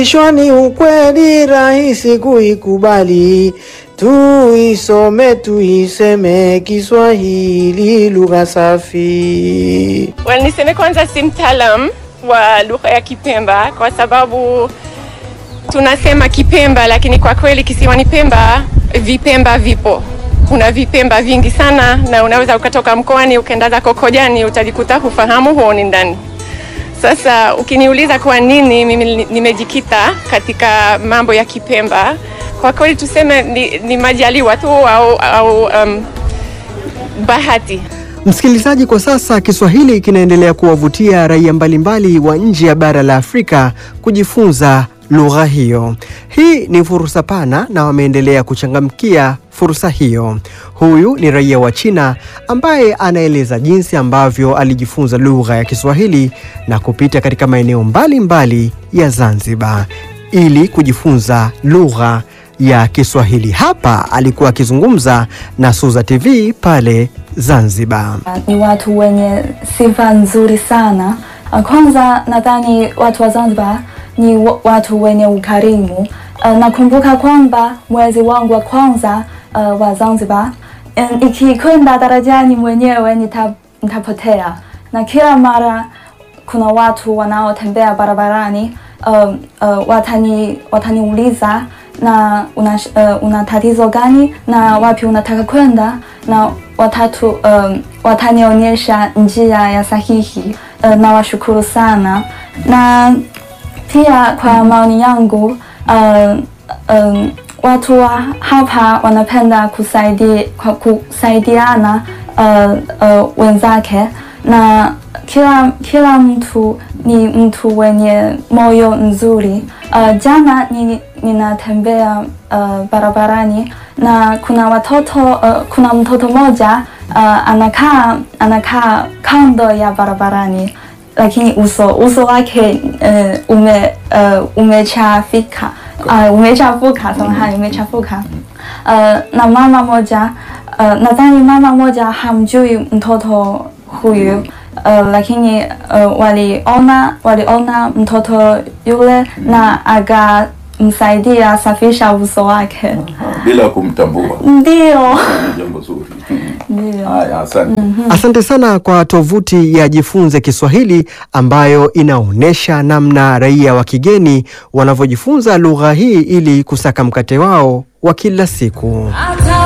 Shwani ukweli rahisi kuikubali, tuisome tuiseme Kiswahili lugha safi. Well, niseme kwanza si mtaalam wa lugha ya Kipemba kwa sababu tunasema Kipemba, lakini kwa kweli kisiwani Pemba vipemba vipo. Kuna vipemba vingi sana, na unaweza ukatoka mkoani ukaenda zako Kojani utajikuta hufahamu huoni ndani. Sasa ukiniuliza kwa nini mimi nimejikita katika mambo ya Kipemba, kwa kweli tuseme ni, ni majaliwa tu au, au um, bahati. Msikilizaji, kwa sasa Kiswahili kinaendelea kuwavutia raia mbalimbali wa nje ya bara la Afrika kujifunza lugha hiyo. Hii ni fursa pana na wameendelea kuchangamkia fursa hiyo. Huyu ni raia wa China ambaye anaeleza jinsi ambavyo alijifunza lugha ya Kiswahili na kupita katika maeneo mbalimbali ya Zanzibar ili kujifunza lugha ya Kiswahili. Hapa alikuwa akizungumza na Suza TV pale Zanzibar. Ni watu wenye sifa nzuri sana. Kwanza nadhani watu wa Zanzibar ni wa- watu wenye ukarimu. Uh, nakumbuka kwamba mwezi wangu wa kwanza uh, wa Zanzibar um, ikikwenda darajani mwenyewe nita, nitapotea na kila mara kuna watu wanaotembea barabarani um, uh, watani wataniuliza na una, uh, una tatizo gani na wapi unataka kwenda na watatu um, watanionyesha njia ya sahihi uh, na washukuru sana na pia kwa maoni yangu uh, um, watu wa hapa wanapenda kusaidi, kwa kusaidiana uh, uh, wenzake na kila, kila mtu ni mtu wenye moyo nzuri. Uh, jana ni, ninatembea uh, barabarani na kuna watoto uh, kuna mtoto mmoja uh, anakaa anakaa kando ya barabarani lakini uso uso wake uh, ume uh, umechafika uh, umechafuka samahani umechafuka uh, na mama moja uh, nadhani mama moja hamjui mtoto huyu uh, lakini uh, waliona waliona mtoto yule na akamsaidia safisha uso wake bila kumtambua. ndio Ni jambo zuri. ndio Haya, asante. Asante sana kwa tovuti ya Jifunze Kiswahili ambayo inaonyesha namna raia wa kigeni wanavyojifunza lugha hii ili kusaka mkate wao wa kila siku. Hata